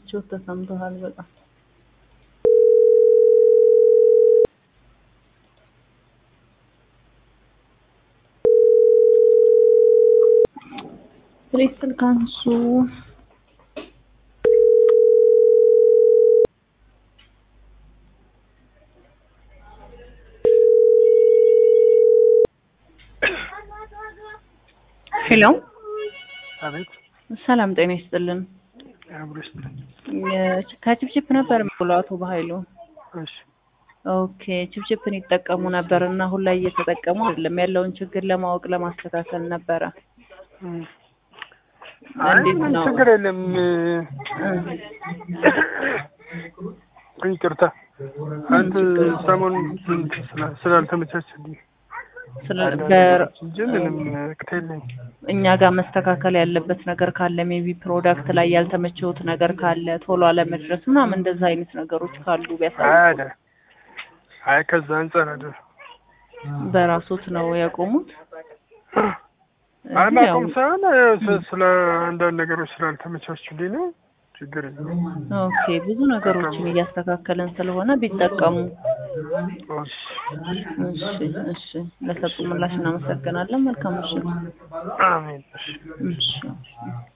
ምቾት ተሰምቶሃል በጣም ፕሊዝ ስልክ አንሱ ሄሎ አቤት ሰላም ጤና ይስጥልን አብሮ ይስጥልኝ። ከችፕችፕ ነበር የምውለው አቶ በኃይሉ እሺ ኦኬ ችፕችፕን ይጠቀሙ ነበር እና አሁን ላይ እየተጠቀሙ አይደለም ያለውን ችግር ለማወቅ ለማስተካከል ነበረ እም። አይ እንዴት ምን ነው? ችግር የለም። ይቅርታ አንተ ሰሞኑን ስላ- ስላልተመቻቸልኝ ስለ አንዳንድ በ- ነገሮች እንጂ ምንም ቅት የለኝ። እኛ ጋር መስተካከል ያለበት ነገር ካለ ሜቢ ፕሮዳክት ላይ ያልተመቸውት ነገር ካለ ቶሎ አለመድረስ ምናምን እንደዛ አይነት ነገሮች ካሉ ቢያሳዩ አደ አይ ከዛ አንጻር አይደል በራሶት ነው ያቆሙት። አይ ያው ማቆም ሳይሆን ያው ስ- ስለ አንዳንድ ነገሮች ስላልተመቻቹልኝ ነው። ችግር የለም። ኦኬ ብዙ ነገሮችን እያስተካከልን ስለሆነ ቢጠቀሙ። እሺ እሺ እሺ፣ ለሰጡ ምላሽ እናመሰግናለን። መልካም ምሽት። አሜን። እሺ እሺ